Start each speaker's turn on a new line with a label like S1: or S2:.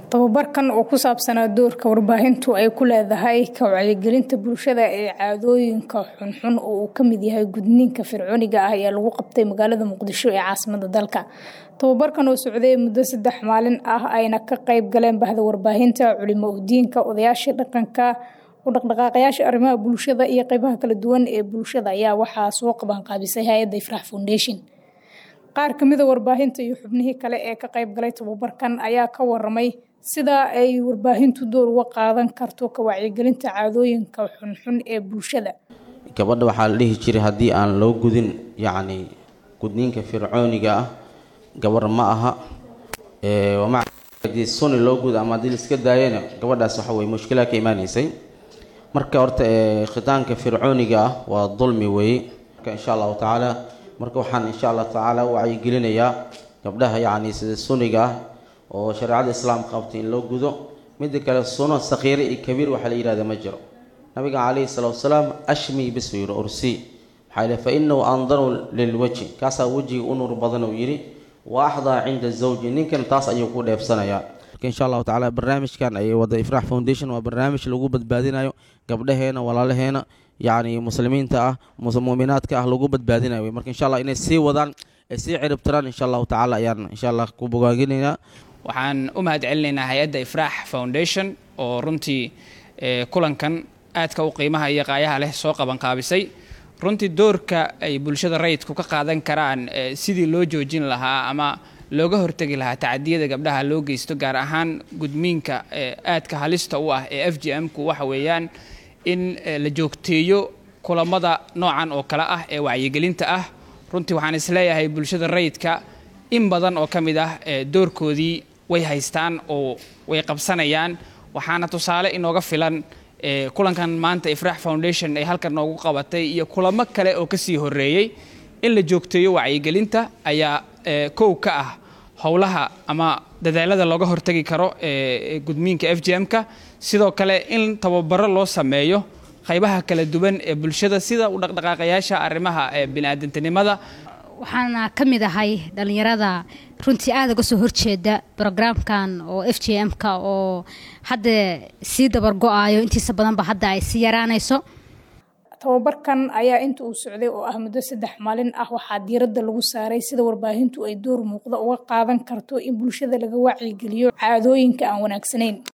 S1: Tababarkan oo ku saabsanaa doorka warbaahintu ay ku leedahay ka wacyigelinta bulshada ee caadooyinka xunxun oo uu ka mid yahay gudniinka fircooniga ah ayaa lagu qabtay magaalada Muqdisho ee caasimadda dalka. Tababarkan oo socday muddo saddex maalin ah ayna ka qayb galeen bahda warbaahinta, culimo diinka, odayaasha dhaqanka, u dhaqdhaqaaqayaasha arrimaha bulshada iyo qaybaha kala duwan ee bulshada ayaa waxaa soo qaban qaabisay hay'adda Ifraax Foundation. Qaar ka mid ah warbaahinta iyo xubnihii kale ee ka qayb galay tababarkan ayaa ka warramay sida ay warbaahintu door uga qaadan karto ka wacyigelinta caadooyinka xunxun ee bulshada.
S2: gabadha waxaa la dhihi jiray haddii aan loo gudin yacni gudniinka fircooniga ah gabar ma aha ee wama haddii suni loo gudo ama haddii la iska daayana gabadhaas waxa weye mushkilaa ka imaanaysay marka horta ee khitaanka fircooniga ah waa dulmi weeye marka insha allahu tacaala marka waxaan insha allahu tacaala u wacyigelinayaa gabdhaha yacni sida suniga ah oo shareecada islaamka qabtay in loo gudo midda kale suno sakhiire iyo kabiir waxaa la yidhahda ma jiro nabiga calayhi salaatu wasalaam ashmi bis uu yidhi ursi maxaa yidhi fa inahu andaru lilwajhi kaasaa wejiga u nuur badan uu yidhi wa axdaa cinda zawji ninkan taas ayuu ku dheefsanayaa marka insha allahu tacaala barnaamijkan ay wada ifraax foundation waa barnaamij lagu badbaadinayo gabdhaheena walaalaheena yacni muslimiinta ah mu'minaadka ah lagu badbaadinayo wey marka insha allah inay sii wadaan ay sii ciribtiraan insha allahu tacaala ayaan insha allah ku bogaaginaynaa
S3: waxaan u mahad celinaynaa hay-adda ifraax foundation oo runtii kulankan aadka u qiimaha iyo qaayaha leh soo qaban qaabisay runtii doorka ay bulshada rayidku ka qaadan karaan sidii loo joojin lahaa ama looga hortegi lahaa tacadiyada gabdhaha loo geysto gaar ahaan gudmiinka aadka halista u ah ee f g m ku waxa weeyaan in la joogteeyo kulamada noocan oo kale ah ee wacyigelinta ah runtii waxaan isleeyahay bulshada rayidka in badan oo ka mid ah doorkoodii way haystaan oo way qabsanayaan waxaana tusaale inooga filan kulankan maanta ifraax foundation ay halkan noogu qabatay iyo kulamo kale oo kasii horeeyey in la joogteeyo wacyigelinta ayaa kow ka ah howlaha ama dadaalada looga hortagi karo gudmiinka f g m-ka sidoo kale in tababaro loo sameeyo qaybaha kala duwan ee bulshada sida u dhaqdhaqaaqayaasha arrimaha biniaadantinimada
S4: waxaana ka mid ahay dhallinyarada runtii aada uga soo horjeeda brograamkan oo f j m-ka oo hadda sii dabargo-aayo intiisa badanba hadda ay sii yaraanayso
S1: tababarkan ayaa inta uu socday oo ah muddo saddex maalin ah waxaa diiradda lagu saaray sida warbaahintu ay door muuqda uga qaadan karto in bulshada laga wacyigeliyo caadooyinka aan wanaagsanayn